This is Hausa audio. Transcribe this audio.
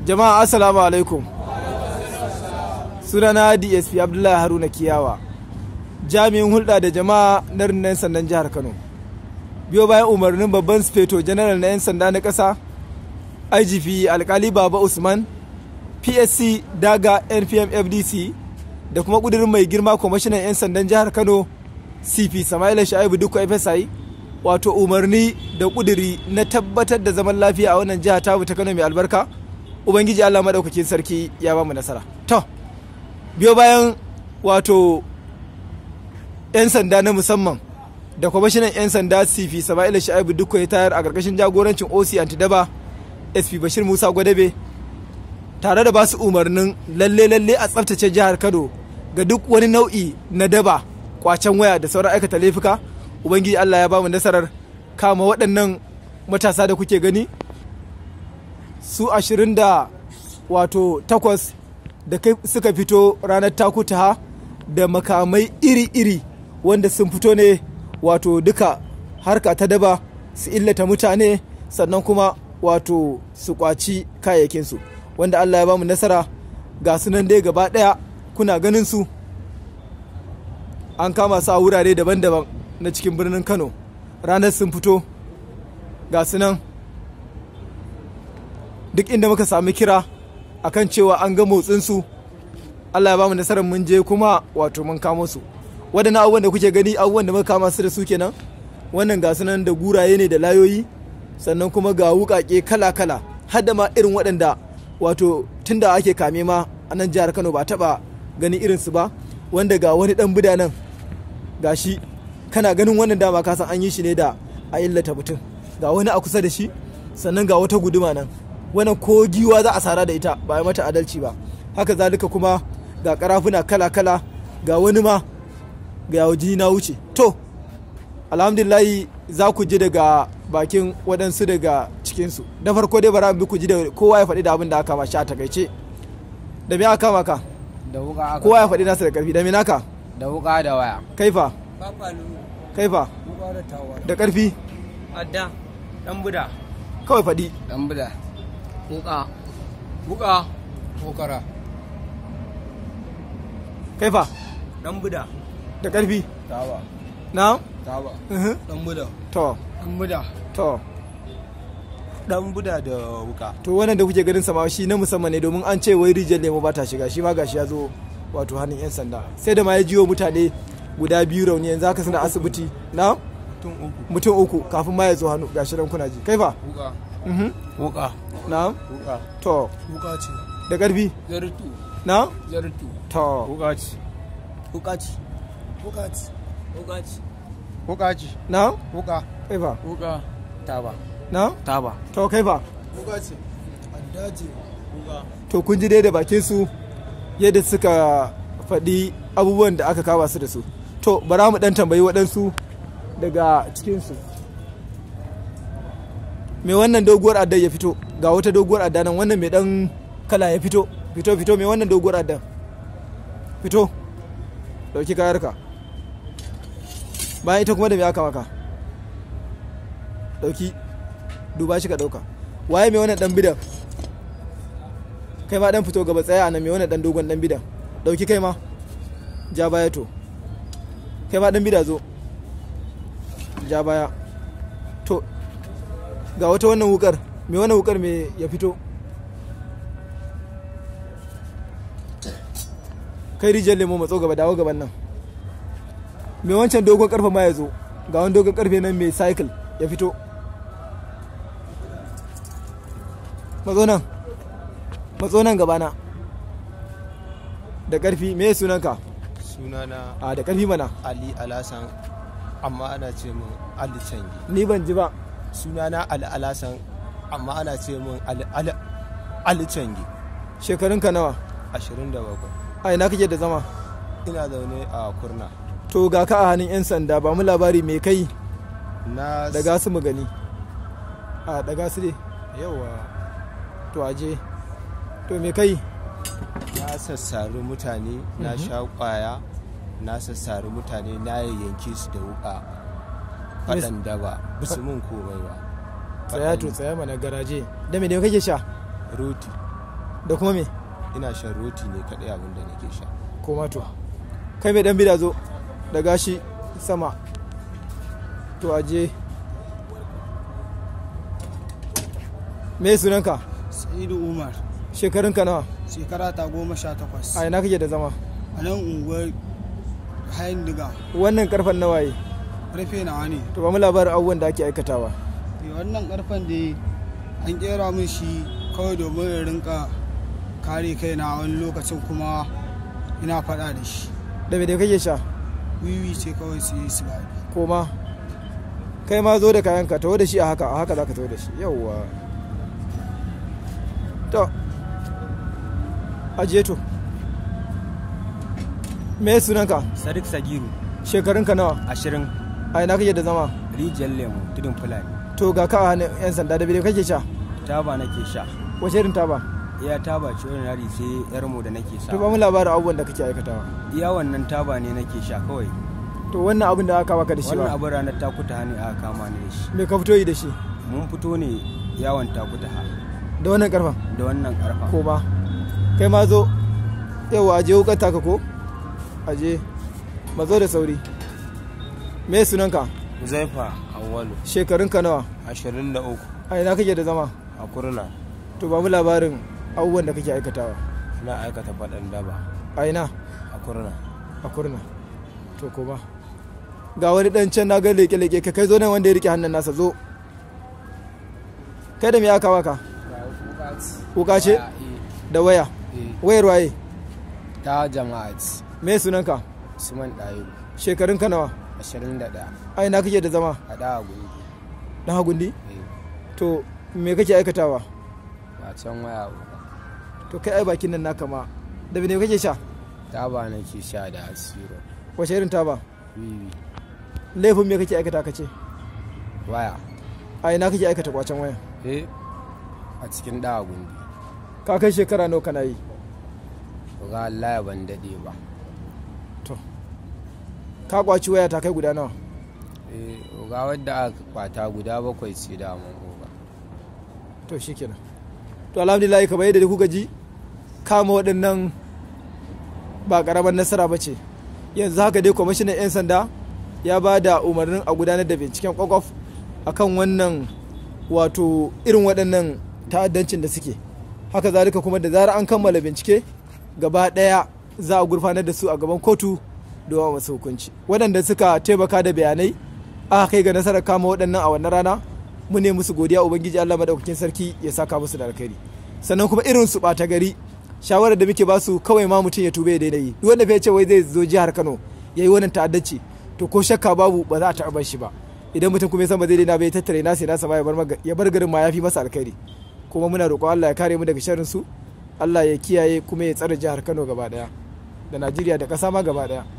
jama'a assalamu alaikum sunana dsp abdullahi haruna kiyawa jami'in hulɗa da jama'a na rundunar sandan jihar kano biyo bayan umarnin babban sufeto janaral na 'yan sanda na ƙasa igp alkali baba usman psc daga npm fdc da kuma ƙudurin mai girma kwamishinan 'yan sandan jihar kano cp samaila sha'ibu dukka fsi wato umarni da ƙuduri na tabbatar da zaman lafiya a wannan jiha tamu ta kano mai albarka ubangiji allah maɗaukakin sarki ya ba mu nasara to biyo bayan wato 'yan sanda na musamman da kwamishinan 'yan sanda cp sama'ila sha'ibu dukka ya tayar a ƙarƙashin jagorancin oc antidaba sp bashir musa gwadabe tare da basu umarnin lalle lalle a tsaftace jihar kano ga duk wani nau'i na daba kwacen waya da sauran aikata laifuka ubangiji allah ya ba mu nasarar kama waɗannan matasa da kuke gani su ashirin da wato takwas da suka fito ranar takutaha da makamai iri-iri wanda sun fito ne wato duka harka ta daba su illata mutane sannan kuma wato su kwaci kayayyakinsu wanda allah ya ba mu nasara ga sunan dai gaba ɗaya kuna ganin su an kama su a wurare daban-daban na cikin birnin kano ranar sun fito ga sunan duk inda muka sami kira akan cewa an ga motsinsu allah ya ba mu nasarar mun je kuma wato mun kamo su waɗannan abubuwan da kuke gani abubuwan da muka kama su da su kenan wannan ga sunan da guraye ne da layoyi sannan kuma ga wuƙaƙe kala-kala har da ma irin waɗanda wato tunda ake kame ma a nan jihar kano ba taɓa ganin irinsu ba wanda ga wani ɗan bida nan ga shi kana ganin wannan dama ka san an yi shi ne da a illata mutum ga wani a kusa da shi sannan ga wata guduma nan wannan ko giwa za a sara da ita ba a mata adalci ba haka zalika kuma ga karafuna kala-kala ga wani ma ga jini na wuce to alhamdulillahi za ku ji daga bakin waɗansu daga cikinsu da farko dai bara bi ku ji da kowa ya faɗi da abin da aka kama shi a takaice da me aka kama ka da wuka aka kowa ya faɗi nasa da ƙarfi da me naka da wuka da waya kaifa kaifa da ƙarfi adda dan buda kawai faɗi dan buda wuka wuka wukara kaifa dan buda da ƙarfi taba na taba Mhm. dan buda to dan buda to dan buda da wuka to wannan da kuke ganin sama shi na musamman ne domin an ce wai rijiyar lemo ba ta shiga shi ma gashi ya zo wato hannun yan sanda sai da ma ya jiwo mutane guda biyu rauni yanzu haka suna asibiti na tun uku mutum uku kafin ma ya zo hannu gashi nan kuna ji kai fa wuka Mhm. wuka na wuka to wuka ce da ƙarfi zartu na zartu to wuka ce wuka ce wuka ce wuka ce wuka ce na wuka kai fa wuka taba na taba to kai fa wuka ce adda ce wuka to kun ji dai da bakin su yadda suka faɗi abubuwan da aka kama su da su to bara mu dan tambayi waɗansu daga cikinsu mai wannan doguwar adda ya fito ga wata doguwar adda nan wannan mai dan kala ya fito fito fito mai wannan doguwar adda fito dauki kayarka bayan ita kuma da mai aka maka dauki duba shi ka dauka waye mai wannan dan bidan kai ma dan fito gaba tsaya a nan mai wannan dan dogon dan bidan dauki kai ma ja baya to kai ma dan bida zo ja baya to ga wata wannan wukar mai wannan wukar mai ya fito kai rijiyar lemo matso gaba dawo gaban nan mai wancan dogon karfe ma ya zo ga wani dogon karfe nan mai cycle ya fito matso nan matso nan gabana da karfi me sunanka sunana a da karfi mana ali alasan amma ana ce min ali cangi ni ban ji ba sunana ali alasan amma ana ce min ali ali ali cangi shekarunka nawa 27 a ina kake da zama ina zaune a kurna to ga ka a hannun 'yan sanda ba mu labari mai kai na daga su mu gani a daga su dai yawa to aje to mai kai na sassari mutane na sha kwaya na sassari mutane na yayyanke su da wuka faɗan daba bisu mun komai ba tsaya to tsaya mana garaje da me ne kake sha roti da kuma me ina shan roti ne kaɗai abin da nake sha koma to kai mai dan bida zo da gashi sama to aje me sunanka sa'idu umar shekarunka nawa shekara ta goma sha takwas a ina kake da zama a nan unguwar hayan diga wannan karfan nawaye karfe nawa ne to ba mu labarin abubuwan da ake aikatawa Eh, wannan karfen da an kera min shi kawai domin in rinka kare kaina wani lokacin kuma ina faɗa da shi da me da kake sha wiwi ce kawai su yi su ba koma kai ma zo da kayanka taho da shi a haka a haka za ka taho da shi yauwa to ajiye to me sunanka Sadiq Sagiru shekarunka nawa ashirin a ina kake da zama rijiyar lemu tudun fulani to ga ka a hannun yan sanda da bide kake sha taba nake sha wace irin taba iya taba ce ordinary sai yar mu da nake to ba sha mu labarin abubuwan da kake aikatawa iya wannan taba ne nake sha kawai to wannan abin da aka baka da shi wannan ba abin ranar takuta hannu aka kama ni da shi me ka fito yi da shi mun fito ne yawon takuta ha da wannan karfan da wannan karfa koma kai ma zo yawa aje wukar taka ko aje mazo da sauri me sunanka zaifa awwalu shekarunka nawa ashirin da uku a ina kake da zama a kurna to ba mu labarin abubuwan da kake aikatawa na aikata faɗan daba a ina a kurna a kurna to koma ga wani dan can na ga leke-leke ka kai zo nan wanda ya rike hannun nasa zo kai da me aka waka wuka ce da waya wayar waye ta jama'at me sunanka suman ɗayo shekarunka nawa 21 a ina kake da zama a ɗawa gungi dan hagundi to me kake aikatawa ba can waya uku to kai ai bakin nan naka ma da me kake sha ta ba nake sha da asiro wace irin taba wiwi laifin me kake aikata kace waya a ina kake aikata kwacen waya eh a cikin ɗawa gungi ka kai shekara nawa kana yi ga Allah ya ban daɗe ba to ka kwaci waya ta kai guda nawa eh ga wadda aka kwata guda bakwai ce da mun oga to shikenan to alhamdulillah kamar yadda kuka ji kama waɗannan ba ƙaramar nasara ba ce yanzu haka dai kwamishinan 'yan sanda ya ba da umarnin a gudanar da binciken kwakwaf akan wannan wato irin waɗannan ta'addancin da suke haka zalika kuma da zarar an kammala bincike gaba ɗaya za a gurfanar da su a gaban kotu domin masu hukunci waɗanda suka taimaka da bayanai aka kai ga nasarar kama waɗannan a wannan rana mu ne musu godiya ubangiji Allah madaukakin sarki ya saka musu da alkhairi sannan kuma irin su ɓata gari shawarar da muke basu kawai ma mutum ya tube ya daina yi duk wanda fa ya ce wai zai zo jihar Kano ya yi wannan ta'addanci to ko shakka babu ba za a taɓa shi ba idan mutum kuma ya san ba zai daina ba ya tattare nasa nasa ma ya bar maga- ya bar garin ma ya fi masa alkhairi kuma muna roƙon Allah ya kare mu daga sharrin su Allah ya kiyaye kuma ya tsare jihar Kano gaba daya da Najeriya da ƙasa ma gaba daya